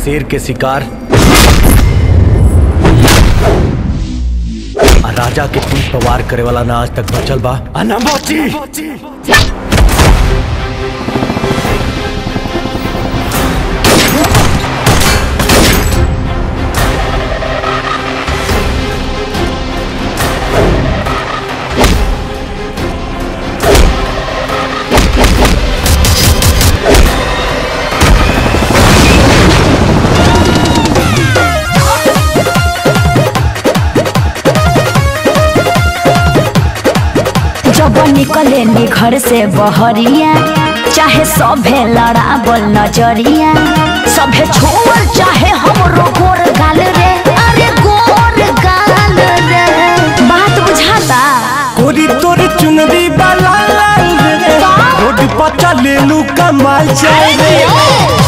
शेर के शिकार आ राजा के पीठ पर वार करे वाला ना आज तक बचल बा आ ना बची जब निकले नी घर से बहरिया चाहे सभे लड़ावल नजरिया सभे छोड़ चाहे हमरो गोर गाल रे अरे गोर गाल रे बात बुझाता कोरी तोर चुनरी वाला लाल रे रोड पर चले लू कमाल जाए रे